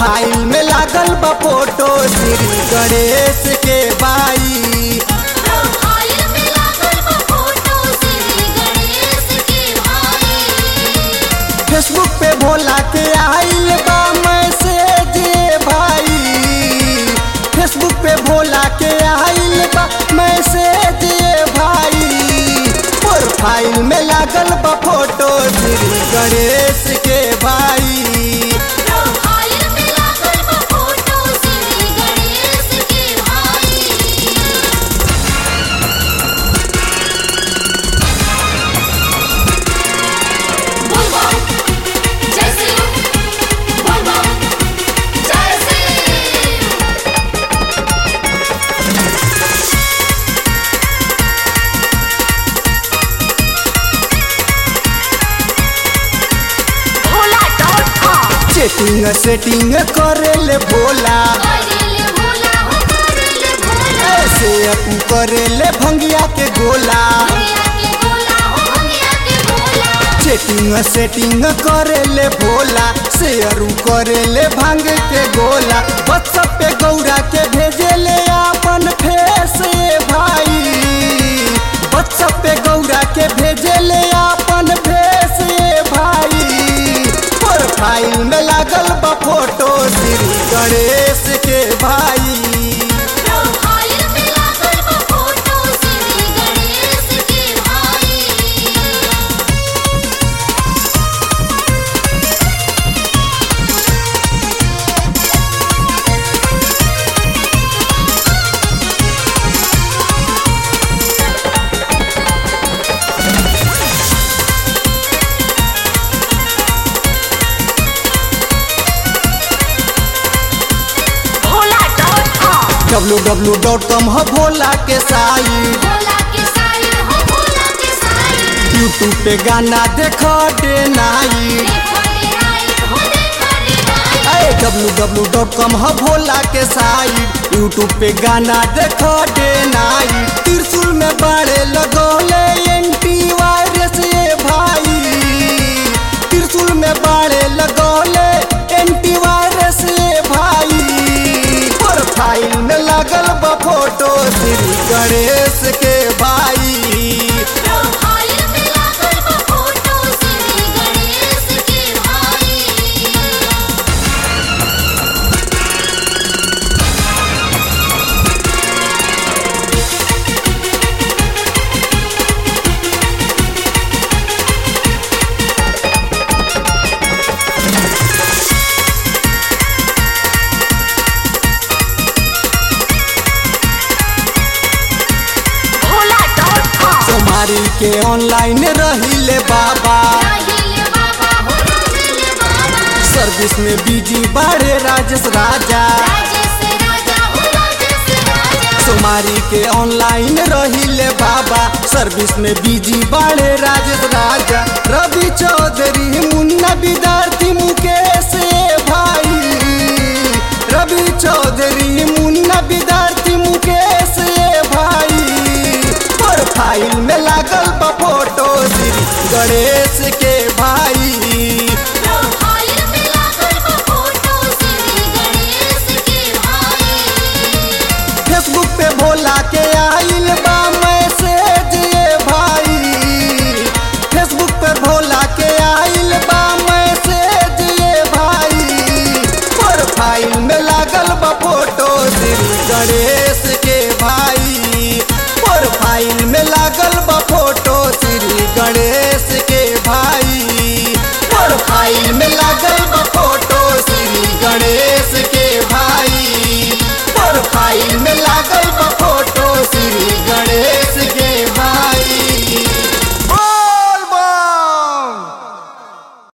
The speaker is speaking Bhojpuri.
प्रोफाइल में लागल बा फोटो श्री गणेश के बाई प्रोफाइल में लागल बा फोटो श्री गणेश के भाई फेसबुक पे भोला के आइल बा मैसेज भाई फेसबुक पे भोला के आइल बा मैसेज भाई प्रोफाइल में लागल बा फोटो श्री गणेश के भाई प्रोफाइल में लागल बा फोटो श्री गणेश के भाई बोल बोल जय श्री बोल बोल जय Shri Bhola dot com chatting setting करेले भोला करेले भोला हो करेले भोला ऐसे अपू करेले भंगिया के गोला भैया के भोला हो भैया के भोला चेटिंग सेटिंग करेले भोला शेयरू करेले भांग के गोला व्हाट्सएप पे गौरा के भेजेले अपन फेस भाई व्हाट्सएप पे गौरा के भेजेले अपन फेस भाई प्रोफाइल में लागल बा फोटो श्री गणेश के भाई प्रोफाइल में लागल बा फोटो श्री गणेश के भाई Bhola dot com W W dot com है भोला के साइट भोला के साइड हो भोला के साइड यूट्यूब पे गाना देखो डे नाइट देखो रे राइट हो देखो रे right W W dot com है भोला के साइट यूट्यूब पे गाना देखो डे नाइट त्रिशूल में बाड़े लगोले एंटी वायरस ये भाई त्रिशूल में बाड़े लगोले एंटी वायरस ये भाई प्रोफाइल में लगल बा फोटो श्री गणेश के भाई प्रोफाइल में लागल बा फोटो श्री गणेश के भाई भोला डॉट कॉम सोमारी के ऑनलाइन रहिले बाबा राहिले बाबा हो राहिले बाबा सर्विस में बिजी बाड़े राजेश राजा राजेश राजा हो राजेश राजा सोमारी के ऑनलाइन रहिले बाबा सर्विस में बिजी बाड़े राजेश राजा रवि चौधरी मुन्ना विद्यार्थी मुकेश भाई रवि चौधरी मुन्ना विद्यार्थी मुकेश भाई प्रोफाइल में लागल बा फोटो श्री गणेश के